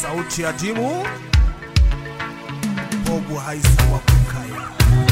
sauti ya dimu bobu haisa wa kukaya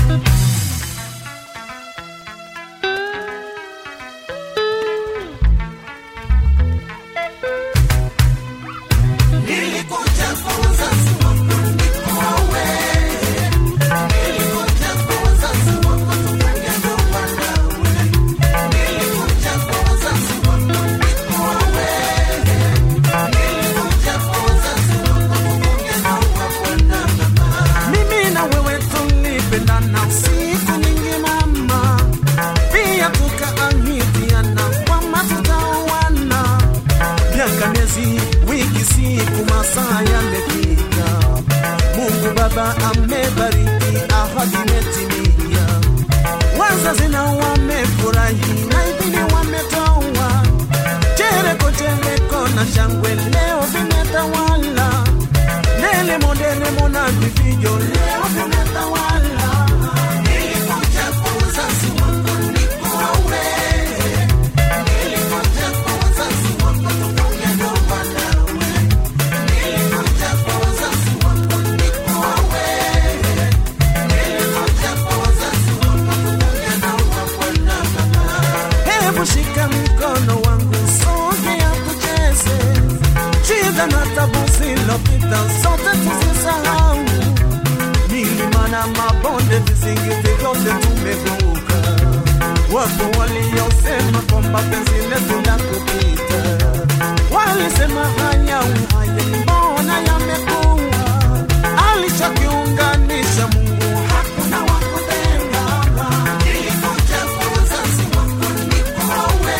mimi na wewe tulipendana siku nyingi mama, pia tukaahidiana kwamba tutaoana. Miaka, miezi, wiki, siku, masaa yamefika, Mungu Baba amebariki, ahadi imetimia. Wazazi na wamefurahi na idhini wametoa, chereko chereko na shangwe leo vimetawala Nelemo deremo na vifijo leo vimetawala. Nilikuja kwa uzazi wako nikuowe. Nilikuja kwa uzazi wako tufunge ndoa nawe. Nilikuja kwa uzazi wako nikuowe. Nilikuja kwa uzazi wako tufunge ndoa bwana mama. Hebu shika mkono wangu sogea tucheze shida na tabu zilopita zote tuzisahau, milima na mabonde, vizingiti vyote tumevuka. Wapo waliosema kwamba penzi letu la kupita, walisema haya uhaya, mbona yamekuwa alichokiunganisha Mungu hakuna wa kutenga. Nilikuja kwa uzazi wako nikuowe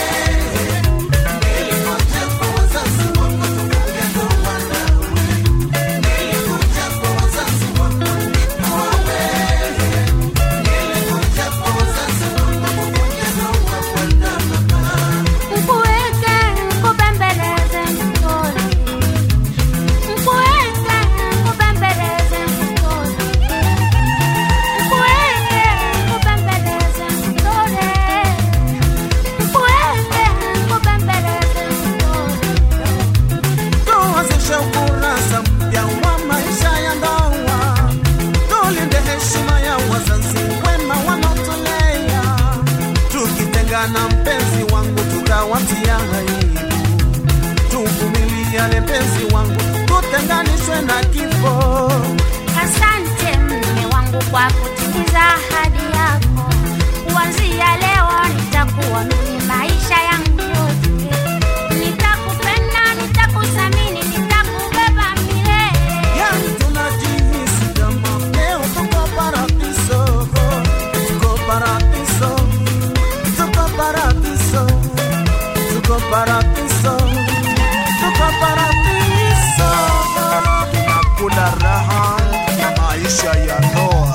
Mkuweke, mkubembeleze mtoni. Mkuweke, mkubembeleze mtoni. Mkuweke, mkubembeleze mtoni. Mkuweke, mkubembeleze mtoni. tuanzishe ukurasa mpya wa maisha ya ndoa, tulinde heshima ya wazazi wema wanaotulea. Tukitengana mpenzi wangu, tutawatia aibu. Tuvumiliane mpenzi wangu, tutenganishwe na kifo. Asante mme wangu kwa kutimiza ahadi yako. Kuanzia leo nitakuwa mimi maisha yangu yote. Nitakupenda, nitakuthamini, nitakubeba milele. Yani tunajihisi kama leo tuko paradiso, tuko paradiso, tuko paradiso, tuko paradiso, tuko paradiso. tunakula raha na maisha ya ndoa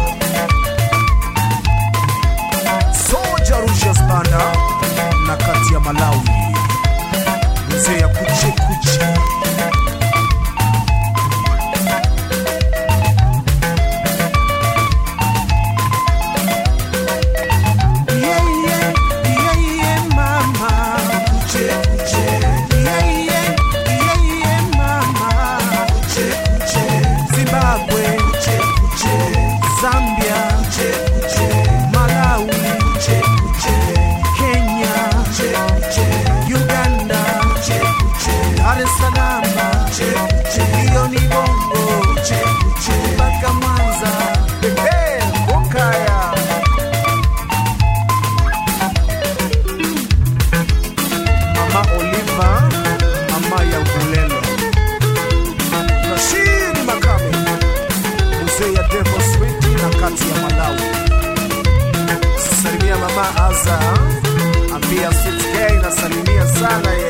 soja Rusias banda na kati ya Malawi mzee ya kuche kuche Yeah, yeah, yeah, yeah, mama. kuche kuche Yeah, yeah, yeah, yeah, mama. kuche kuche Zimbabwe, kuche kuche Zambia, kuche kuche Malawi, kuche kuche Kenya, kuche kuche Uganda, kuche kuche Dar es Salaam, kuche kuche hiyo ni Bongo, kuche kuche mpaka Mwanza. Hey, Bukaya. Mama Oliva, mama ya Ngulelo. Rashid Makame, mzee ya Devil Sweet na kati ya Malawi. Salimia mama Aza, ambia Sweet K na salimia sana